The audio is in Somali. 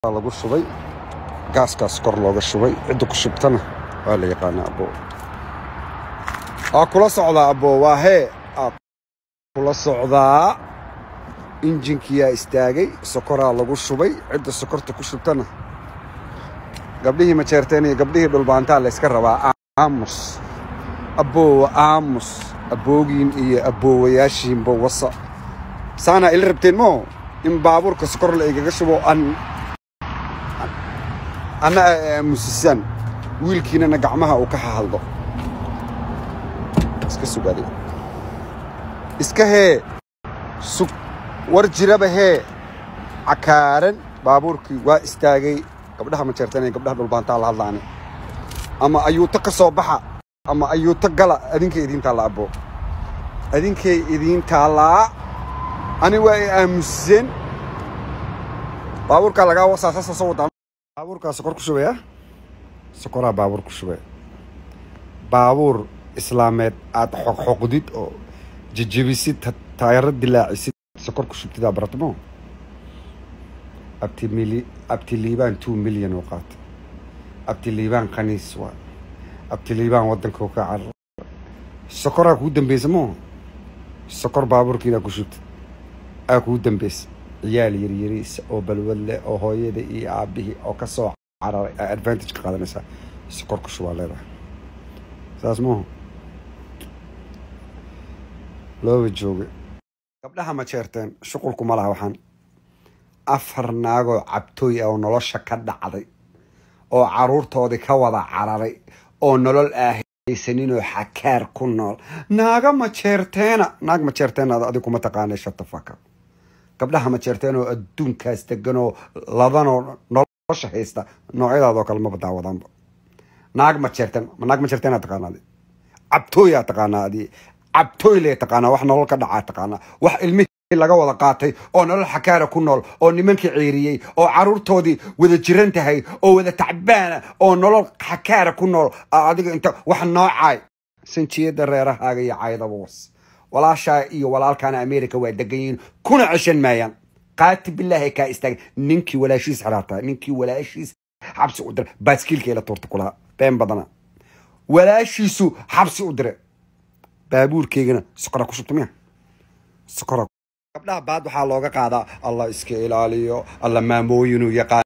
lagu shubay gaaskaas kor looga shubay cidda ku shubtana waa la yaqaanaa abbo waa kula socdaa abbo waa hee aa kula socdaa injinkiyaa istaagay sokoraa lagu shubay cidda sokorta ku shubtana gabdhihii majeerteen iyo gabdhihii dhulbaantaa layska rabaa aamus abboowa aamus abboogiin iyo abboowayaashiinba wasa saanaa ila rabteen moo in baabuurka sokor la igaga shubo an anna ay aamusisaan wiilkiinana gacmaha uu ka hahadlo iska sugaade iska hee sug war jiraba hee cakaaran baabuurkii waa istaagay gabdhaha majeertan iyo gabdhaha dhulbaantaa la hadlaani ama ayuuto ka soo baxa ama ayuuto gala adinkay idiin taalla abbo adinkay idiin taallaa ani waa ay aamuseen baabuurkaa lagaa wasaa sasa soo wadaa baabuurkaa sokor ku shubaya sokoraa baabuur ku shubaya baabuur islaameed aad xoqxoqdid oo jejebisid taayaro dilaacisid sokor ku shubtidaa baratmo abti mili abti liibaan two million oo qaata abti liibaan khaniis waa abti liibaan waddanka ka carar sokoraa kuu dambeysa moo sokor baabuurkiinaa ku shubtid aa kuu dambeysa ciyaal yaryariisa oo balwad leh oo hooyada iyo aabbihii oo ka soo cararay aa advantage ka qaadanaysaa sokor ku shubaa leedahay saas maaha looba jooga gabdhaha ma jeerteen shuqulku ma laha waxaan afar naagoo cabtooy ah oo nolosha ka dhacday oo carruurtoodii ka wada cararay oo nolol aahaysaninoo xakaar ku nool naaga ma jeerteena naag ma jeerteena adig kuma taqaanay shatafaka gabdhaha ma jeerteen oo adduunkaas degan oo ladanoo nolosha haysta noocyadaadoo kale maba daawadaanba naag ma jeerteen naag ma jeerteen aa taqaanaa adi cabtooyaa taqaanaa adi cabtooy lee taqaanaa wax nolol ka dhacaa taqaanaa wax ilmihii laga wada qaatay oo nolol xakaara ku nool oo nimankii ciiriyey oo carruurtoodii wada jiran tahay oo wada tacbaana oo nolol xakaara ku nool adiga inta wax noocaay sanjiyada reerahaaga iyo caydaba was walaashaa iyo walaalkaana america waa degan yihiin kuna ceshan maayaan qaati bilaahi kaa istaaga ninkii walaashiis xiraartaa ninkii walaashiis xabsi u dira baaskiilkeela tuurta kulaha been badana walaashiisu xabsi u dire baabuurkeygana sokora ku shubta miya sokora gabdhaha baad waxaa looga qaadaa allah iska ilaaliyo alla maamooyinuu yaqaan